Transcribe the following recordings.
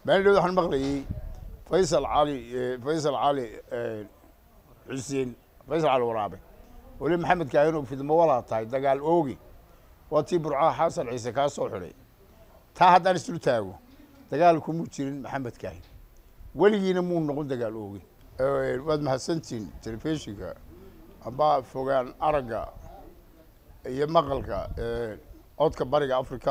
maalin waxaan maqlayey faysal cali faysal cali xuseen faysal cali waraabe weli maxamed kaahin oo fidmo walaa tahay dagaal oogi waa tii burcaha xasan ciise kaa soo xidhay taa haddaan islu taago dagaal kumuu jirin maxamed kaahin weligiina muu noqon dagaal oogi waad mahadsantihiin telefishinka amba fogaan aragga iyo maqalka codka bariga africa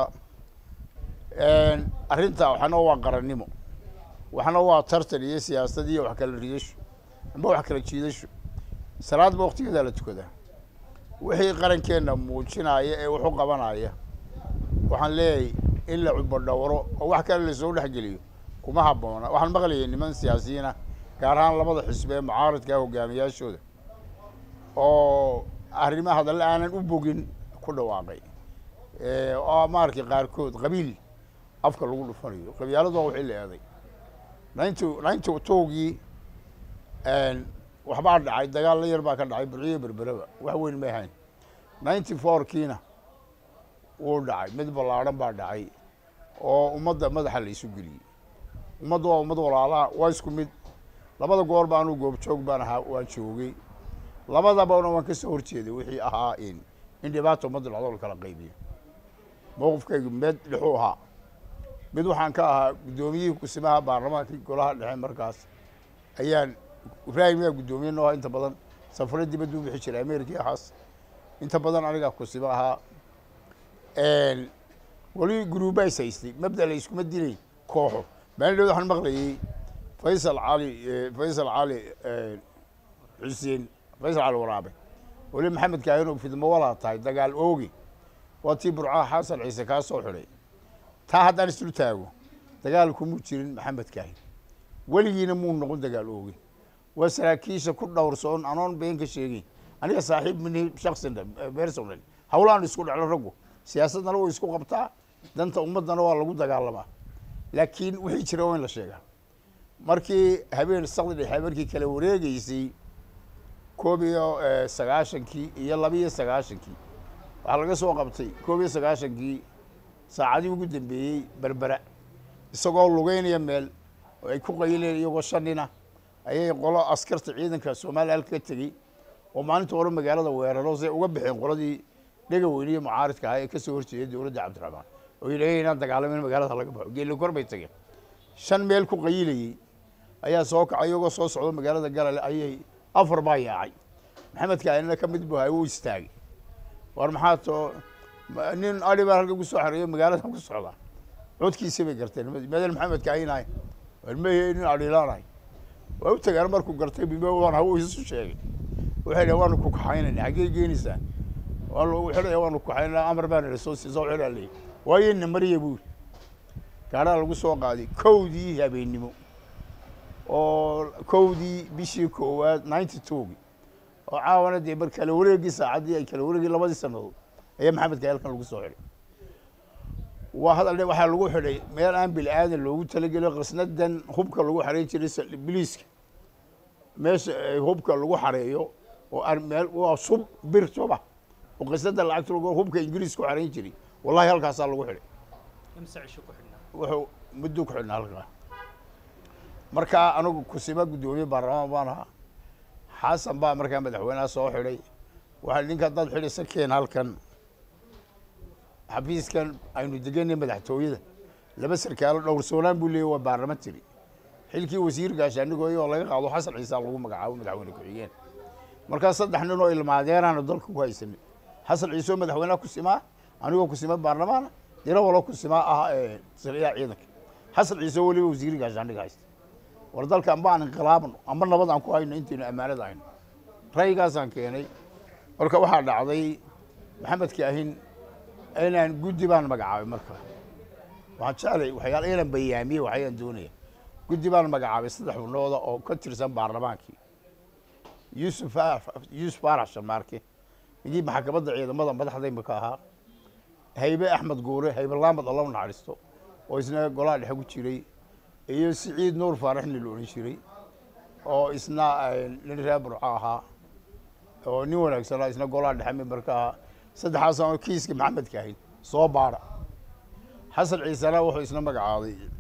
arrintaa waxna waa qarannimo waxna waa tartan iyo siyaasad iyo wax kala ridasho amba wax kala jiidasho salaadba waktigeedaa la tukadaa wixii qarankeenna muujinaya ee waxu qabanaya waxaan leeyahay in la cubadhowro oo wax kale lasoo dhexgeliyo kuma habboona waxaan maqlayay niman siyaasiyiina gaar ahaan labada xisbi ee mucaaradka hogaamiyaashooda oo arrimaha hadalle aanan u bogin ku dhawaaqay oo maaragtay qaarkood qabiil afka lagu dhufanayo qabyaaladu waa wixii la eeday ninety ninety towgii waxbaa dhacay dagaal la yar baa ka dhacay burciyo berbereba wax weyn may ahayn ninety fourkiina wuu dhacay mid ballaadhan baa dhacay oo ummadda madaxa la isu geliyey ummadda waa ummad walaalaha waa isku mid labada goor ba anuu goobjoog baan ahaa waan joogay labadabana waan kasoo horjeeday wixii ahaa in in dhibaata ummadda dhacdo la kala qaybiyo mowqifkaygu med dhexuu ahaa mid waxaan ka ahaa guddoomiyihii kusimaha baarlamaankii golaha dhexe markaas ayaan ibraahim yaa guddoomiye noo inta badan safaro dibaddu u bixi jiray america iyo waxaas inta badan anigaa kusima ahaa weli guruuba is haystay mabda la iskuma dilay kooxo maalin dhood waxaan maqlayey faysal cali faysal cali xuseen faysal cali waraabe weli maxamed kaahin oo fidmo walaa tahay dagaal oogi waa tii burcaha xasan ciise kaa soo xidhay taa haddaan islu taago dagaal kumuu jirin maxamed kaahin weligiina muu noqon dagaal oogi waa saraakiisha ku dhowrsoon anoon been ka sheegeyn aniga saaxiib mini shaksin personal hawlaan isku dheclo raggu siyaasaddana way isku qabtaa danta ummaddana waa lagu dagaalamaa laakiin wixii jira waa in la sheegaa markii habeen sakdi dhexe markii kala wareegeysay koob iyo sagaashankii iyo laba iyo sagaashankii waxaa laga soo qabtay koob iyo sagaashankii saacadii ugu dambeeyey berbera isagoo lugeynaya meel oo ay ku qayileen iyagoo shanina ayay qolo askarta ciidanka soomaaliya halka ka tegey oo maalinta hore magaalada weeraro say uga baxeen qoladii dhega weyniye mucaaridka ahaa ee kasoo horjeeday dowladda cabdiraxmaan oo yidhaha inaan dagaalamin magaalada laga baxo geeli kor bay tageen shan meel ku qayilayey ayaa soo kacay iyagoo soo socdo magaalada galale ayay afar baa yaacay maxamed kaainina ka mid bu hay wuu istaagay war maxaa too nin adi baan halka kusoo xareeyo magaaladan ku socdaa codkiisa bay garteen madal maxamed kaainahay warmeye nin adhilaanahay waa u tagaan markuu gartay bimwan hawu isu sheegay waxay dhahen waanu ku kaxaynayna xaggee geenaysaa wuxuu dhahe waanu kukaxaynaa amar baan idhi soo siisa wuxuu leey waayena mariya buuri gaadhaa lagu soo qaaday kowdii habeennimo oo kowdii bishii koowaad ninety twogi oo caawana dee mar kala wareegii saacaddii ay kala wareegii labadii sanadood ayaa maxamed kayalkan lagu soo xidhay waa hadal waxaa lagu xidhay meel aan bil aadan loogu talagelo qasnadan hubka lagu xareyn jiray biliiska meesha hubka lagu xareeyo oo meel waa sub bir suba oo qasnada lacagta lagu hubka ingiriis ku xareyn jiray wallahi halkaasaa lagu xidhay wuxuu muddo ku xidhnaa halkaa markaa anigu kusima guddoomiye baarlamaan baan ahaa xasan baa markaa madaxweyneha soo xidhay waxaa ninka dad xidhaysa keen halkan xafiiskan aynu deganay madaxtooyada laba sarkaalo dhowrsoonaan buu leeyay waa baarlaman tiri xilkii wasiir gaashaanigooy oo laga qaado xasan ciisa lagu magacaabo madaxweyne ku-xigeen markaa saddex nin oo ilmaadeeraana dalka ku haysanay xasan ciise oo madaxweyneha kusimaa anigoo kusima baarlamaana dira walo kusimaa ah sariyaha ciidanka xasan ciise oo weliba wasiir gaashaaniga haysta war dalka amba aan inqilaabno amba nabad aan ku hayno intaynu ammaanada hayno ra'yigaasaan keenay marka waxaa dhacday maxamed kaahin inaan guddi baan magacaabay markaa waxaan jeclay waxyaala inaan bayaamiye waxayaan doonaya guddi baan magacaabay saddex xubnooda oo ka tirsan baarlamaankii yuusuf yuusuf faarax shamaarke ninkii maxkamadda ciidamada madaxda imika ahaa haybe axmed guure haybe laamad alla naxariisto oo isna golaha dhexe ku jiray iyo siciid nuur faarax nin la odhan jiray oo isna nin reer burco ahaa oo nin wanaagsanaa isna golaha dhexe memberka ahaa saddexaas aan kiiska maxamed kaahin soo baara xasan ciisena wuxuu isna magacaabay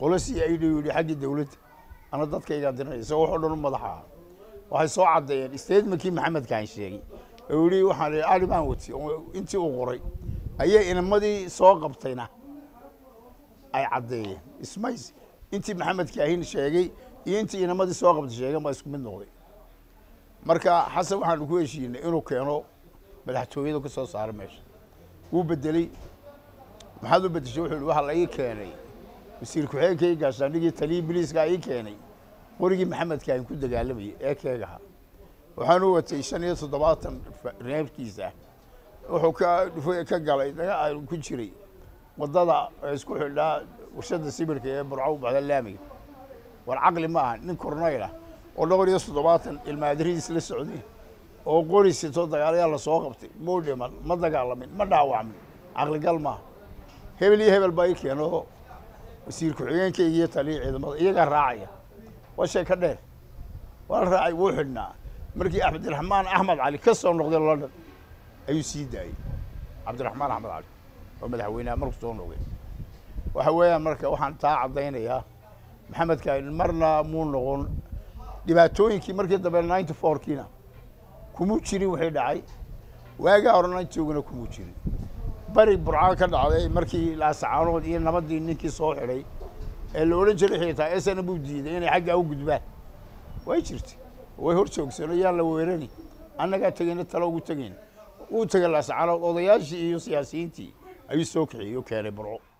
qolo c i d yidhi xaggii dowladda ana dadkaygaa diranaya isagoo waxoo dhan u madaxa ah waxay soo caddeeyeen statementkii maxamedkaan sheegay oo yidhi waxaan ihi ali baan wati oo intii uu qoray ayay inamadii soo qabtayna ay caddeeyeen ismays intii maxamed kaahin sheegay iyo intii inamadii soo qabtay sheegeen baa isku mid noqday marka xasan waxaanu ku heshiinay inuu keeno madaxtooyada ka soo saara meesha wuu bedeley maxaad u bedeshay wuxuu yihi waxaa la ii keenay wasiir ku-xigeenkii gaashaandhigii taliyii biliiskaa ii keenay qorigii maxamedka aan ku dagaalamayay ee keegaha waxaanu watay shan iyo toddobaatan reebkiisa wuxuu ka ka galay daga ku jiray wadada isku xidhaa warshada sibirka ee burco u baxda laamiga war caqli ma aha nin kornayl ah oo dhowr iyo toddobaatan ilmaadirihiis la socday oo qori sito dagaalayaa lasoo qabtay muu dhiman ma dagaalamin ma dhaawacmin caqligal maaha hebel iyo hebel baa ii keeno wasiir ku-xigeenkayga iyo taliya ciidamada iyagaa raacaya waa shay ka dheer waa la raacay wuu xidhnaa markii cabdiraxmaan axmed cali ka soo noqday london ayuu sii daayey cabdiraxmaan axmed cali oo madaxweyneha markuu soo noqday waxa weeyaan marka waxaan taa caddaynayaa maxamedka marna muu noqon dhibaatooyinkii markii dambe ninety fourkiina kumuu jirin wixii dhacay waagaa hore ninetyguna kumuu jirin bari burca ka dhacday markii laasacaanood iyo nabadii ninkii soo xidhay ee la odhan jiray xitaa esana buu diiday inay xaggaa u gudbaan way jirtay way hor joogsano yaan la weerani annagaa tegeyna talo ugu tegayn wuu tegay laasacaanood odayaashii iyo siyaasiyiintii ayuu soo kaxiyey oo keenay burco